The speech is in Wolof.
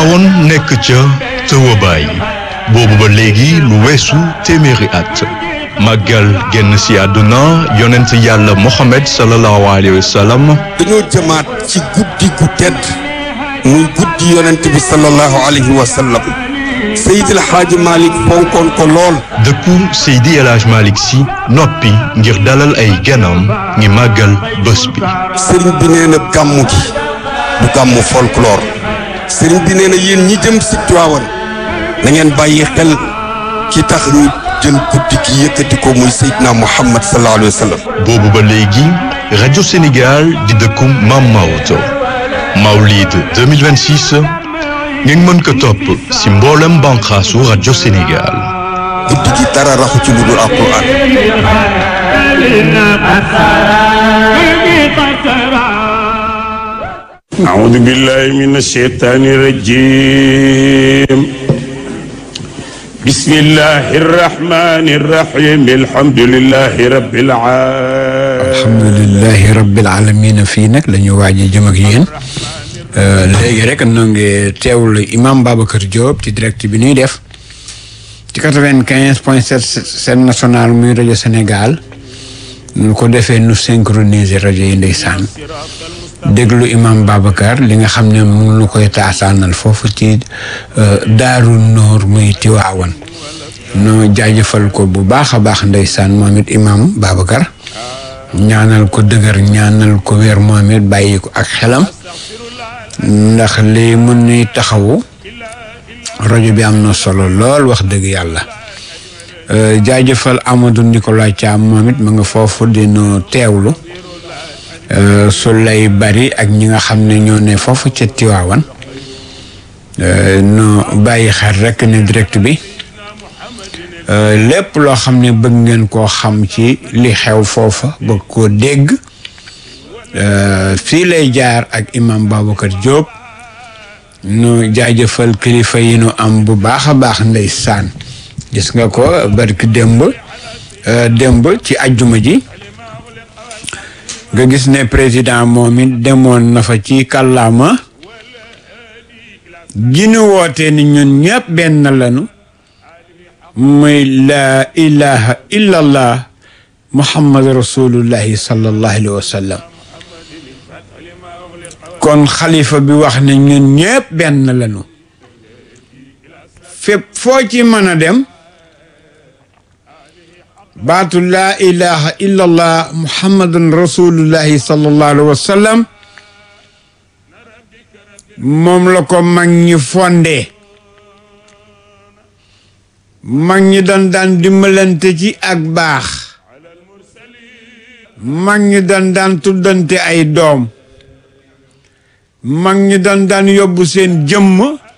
Tiwaawoon nekk ca tëwabaay boobu ba léegi lu weesu téeméeri at màggal génn si àdduna yonent yàlla Mohamed sallallahu alayhi wa sallam dañoo jëmaat ci guddi gu tedd muy guddi yonent bi sallallahu alayhi wa sallam Seydil Hadji Malick fonkoon ko lool dëkku Seydi El Hadj Malick si noppi ngir dalal ay ganam ngi màggal bés bi sëriñ bi nee na gàmmu gi du gàmmu folklore sëriñ bi nee na yéen ñi jëm si Tiwaawan na ngeen bàyyi xel ki tax ñu jël guddi gi yëkkati ko muy Seydina Muhammad sallallahu alayhi wa sallam boobu ba léegi rajo Sénégal di dëkku Mam Maodo Mawlid 2026 ngeen mën ko topp si mboolem banqaasu rajo Sénégal guddi gi dara raxu ci lu dul alquran أعوذ بالله من الشيطان الرجيم بسم الله الرحمن الرحيم الحمد لله رب العالمين alhamdulilahi rabbil alamina fii nag la ñu waaj a jëm ak yéen léegi rek noo ngi teewlu imam Babacar Diop ci direct bi ñuy def ci quatre-vingt-quinze point sept seen national muy rajo Sénégal nu ko defee nu synchroniser rajo yi ndeysaan déglu imam Babacar li nga xam ne mu nu koy taasaanal foofu ci daaru noor muy Tiwaawan noo jaajëfal ko bu baax a baax ndeysaan moom it imam Babacar ñaanal ko dëgër ñaanal ko wér moom it bàyyi ko ak xelam ndax li mun nuy taxawu rajo bi am na solo lool wax dëgg yàlla jaajëfal Amadou Nicolas Thiam moom it ma nga foofu dina teewlu su lay bari ak ñi nga xam ne ñoo ne foofu ca Tiwaawan no bàyyi xel rek ne direct bi lépp loo xam ne bëgg ngeen koo xam ci li xew foofa bëgg koo dégg fii lay jaar ak imam Babacar Diop nu jaajëfal kilifa yi nu am bu baax a baax ndeysaan gis nga ko barki démb démb ci ajjuma ji nga gis ne président moom it demoon na fa ci kàllaama gi nu wootee ni ñun ñëpp benn lanu muy laa ilaha illallah muhammad rasulullahi sallallahu alayhi wa sallam kon xalifa bi wax ne ñun ñëpp benn lañu fépp foo ci mën a dem baatu laa ilaha illallah muhammadan rasulullahi sallallahu alayhi wa sallam moom la ko mag ñi fondee mag ñi doon daan dimbalante ci ak baax mag ñi doon daan tuddante ay doom mag ñi doon daan yóbbu seen jëmm